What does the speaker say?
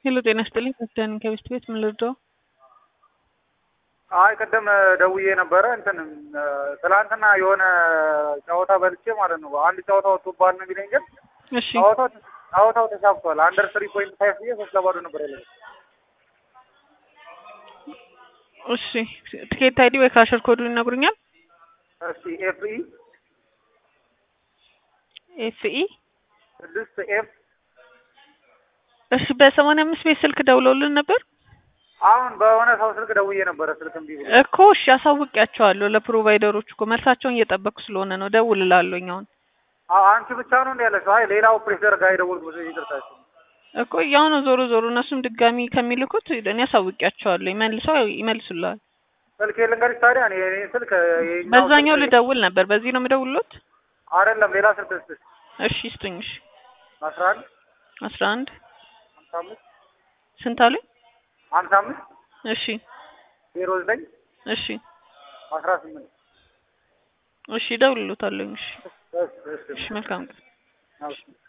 ሄሎ ጤና ይስጥልኝ ከዳኒ ከቤስት ቤት ምን ልርዳው? አይ ቅድም ደውዬ ነበረ እንትን ትላንትና የሆነ ጨዋታ በልቼ ማለት ነው። አንድ ጨዋታ ወጥቶብሃል ነው የሚለኝ፣ ግን እሺ ጨዋታው ጨዋታው ተሳክቷል። አንደር ትሪ ፖይንት ፋይቭ ብዬ ሶስት ለባዶ ነበር ያለ። እሺ ትኬት አይዲ ወይ ካሸር ኮዱን ይነግሩኛል? እስቲ ኤፍ ኢ ኤፍ ኢ ስድስት ኤፍ እሺ በሰማንያ አምስት ቤት ስልክ ደውለውልን ነበር አሁን በሆነ ሰው ስልክ ደውዬ ነበረ። ስልክ እምቢ ብሎ እኮ እሺ አሳውቂያቸዋለሁ ለፕሮቫይደሮች እኮ መልሳቸውን እየጠበቅኩ ስለሆነ ነው ደውልላለሁኝ አሁን አ- አንቺ ብቻ ነው እንደ ያለሽው? አይ ሌላ ኦፕሬተር ጋር የደወልኩት ይቅርታችሁ። እኮ ያው ነው ዞሮ ዞሮ እነሱም ድጋሚ ከሚልኩት እኔ አሳውቂያቸዋለሁ መልሰው ይመልሱልሃል ስልክ ልንገርሽ ታዲያ እኔ እኔ ስልክ የኛው በዛኛው ስልክ- ልደውል ነበር በዚህ ነው የምደውልሎት አይደለም ሌላ ስልክ ስልክ እሺ ስጡኝ እሺ አስራ አንድ አስራ አንድ ሀምሳ አምስት ስንት አሉኝ ሀምሳ አምስት እሺ ዜሮ ዘጠኝ እሺ አስራ ስምንት እሺ እደውልሎታለሁኝ እሺ እሺ እሺ እሺ መልካም ቀን እሺ